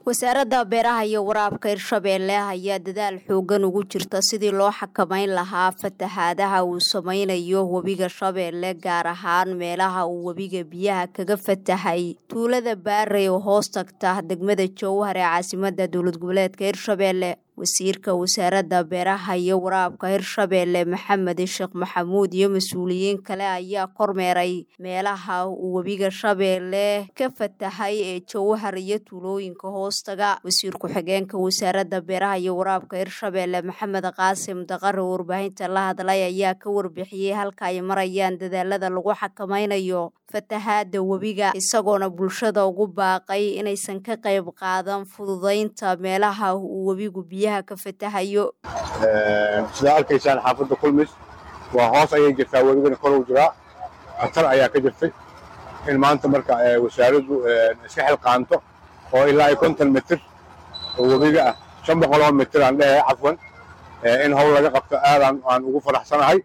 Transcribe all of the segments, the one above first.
wasaaradda beeraha iyo waraabka hirshabeelle ayaa dadaal xoogan ugu jirta sidii loo xakameyn lahaa fatahaadaha uu sameynayo webiga shabeelle gaar ahaan meelaha uu webiga biyaha kaga fatahay tuulada baarey oo hoos tagta degmada jowhar ee caasimada dowlad goboleedka hirshabeelle wasiirka wasaaradda beeraha iyo waraabka hirshabeelle maxamed sheekh maxamuud iyo mas-uuliyiin kale ayaa kormeeray meelaha uu webiga shabeelle ka fatahay ee jowhar iyo tuulooyinka hoostaga wasiir ku-xigeenka wasaaradda beeraha iyo waraabka hirshabeelle maxamed qaasim daqare oo warbaahinta la hadlay ayaa ka warbixiyey halka ay marayaan dadaalada lagu xakameynayo fatahaada webiga isagoona bulshada ugu baaqay inaysan ka qayb qaadan fududaynta meelaha uu webigu biyaha ka fatahayo sidaa arkaysaan xaafadda kulmis waa hoos ayay jirtaa webigana kor u jiraa khatar ayaa ka jirtay in maanta marka wasaaraddu iska xilqaanto oo ilaa iyo konton mitir oo webiga ah shan boqoloo mitir aan dhehe cafwan in howl laga qabto aadaan aan ugu faraxsanahay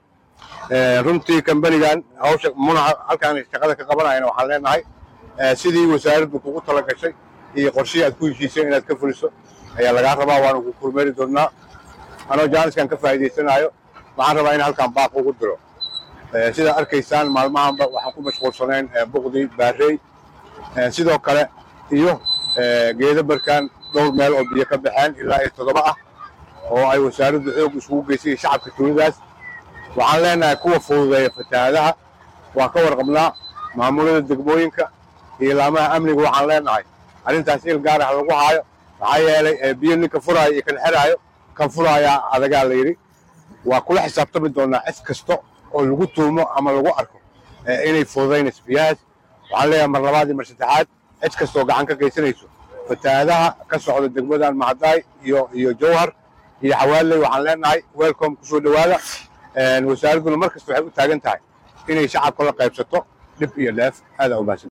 runtii kambanigan hawsha munaca halkaan shaqada ka qabanayana waxaan leenahay sidii wasaaraddu kugu tala gashay iyo qorshihii aad ku heshiisay inaad ka fuliso ayaa lagaa rabaa waana ku kurmeeri doonnaa anoo jaaniskan ka faa'iidaysanaayo waxaan rabaa in halkaan baaq ugu diro sidaa arkaysaan maalmahanba waxaan ku mashquulsanayn buqdii baarey sidoo kale iyo geedo barkaan dhowr meel oo biyo ka baxeen ilaa iyo toddoba ah oo ay wasaaraddu xoog isugu geysay shacabka tuuladaas waxaan leenahay kuwa fududeeya fatahaadaha waan ka warqabnaa maamulada degmooyinka iyo laamaha amniga waxaan leenahay arrintaas il gaar ah lagu haayo maxaa yeelay biyo ninka furaayo iyo kan xeraayo kan furaayaa adagaa la yidhi waa kula xisaabtami doonaa cid kasta oo lagu tuumo ama lagu arko inay fududaynayso biyahaas waxaan leeyahay mar labaad iyo mar saddexaad cid kastaoo gacan ka geysanayso fatahaadaha ka socda degmadan macadaay iyo iyo jowhar iyo xawaaley waxaan leenahay welcome kusoo dhowaada wasaaradduna mar kasta waxay u taagan tahay inay shacabka la qaybsato dhib iyo dheef aadaa u mahadsan